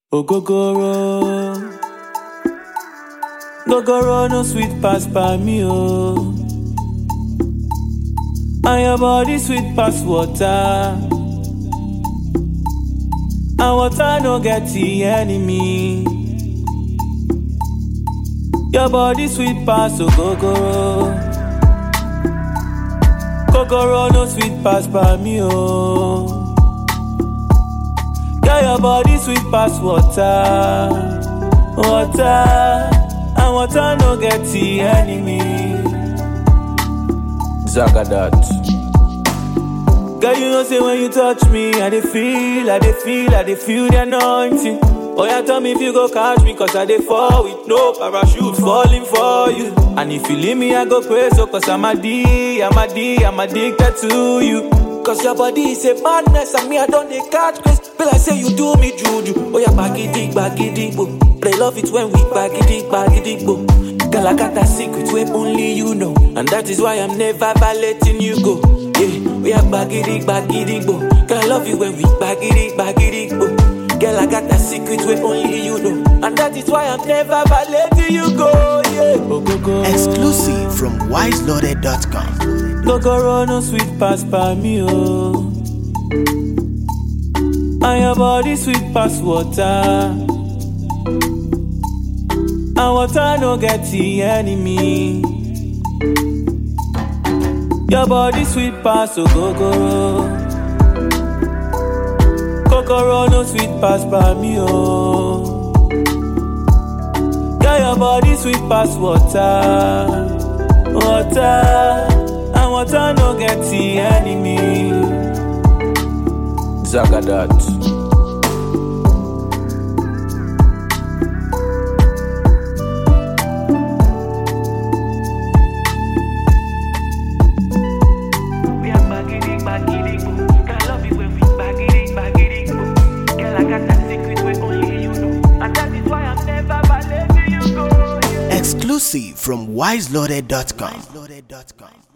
Ogogoro. Gogoro no sweet pass by me, oh. And your body sweet pass water. And water no get the enemy. Your body sweet pass, ogogoro. Gogoro no sweet pass by me, oh. Girl, your body sweet pass water, water, and water no get the enemy. Zagadat. Girl, you know say when you touch me, I dey feel, I dey feel, I dey feel the anointing. Oh yeah, tell me if you go catch me, cause I dey fall with no parachute falling for you. And if you leave me, I go pray so cause I'm a D, I'm a D, I'm addicted to you. Cause your body is a madness and me I don't dey catch grace. Feel like say you do me juju. Oh yeah, bagidi, bagidi, bo. But I love it when we bagidi, bagidi, bo. Girl, I got that secret where only you know. And that is why I'm never letting you go. Yeah, we are bagidi, bagidi, bo. Girl, I love you when we bagidi, bagidi, bo. Girl, I got that secret where only you know. And that is why I'm never letting you go. Yeah, go, go, go. Exclusive from wiseloaded.com. Gogoro no sweet pass by me, oh. And your body sweet pass water. And water no get the enemy. Your body sweet pass, oh gogoro. Gogoro no sweet pass by me, oh. Girl, your body sweet pass water. Water, and water no get the enemy. Zagadat. We are baggity, baggity, boo. Girl, I love you when we baggity, baggity, boo. Girl, I got that secret where only you know. And that is why I'm never letting you go. Yeah. Exclusive from wiseloaded.com.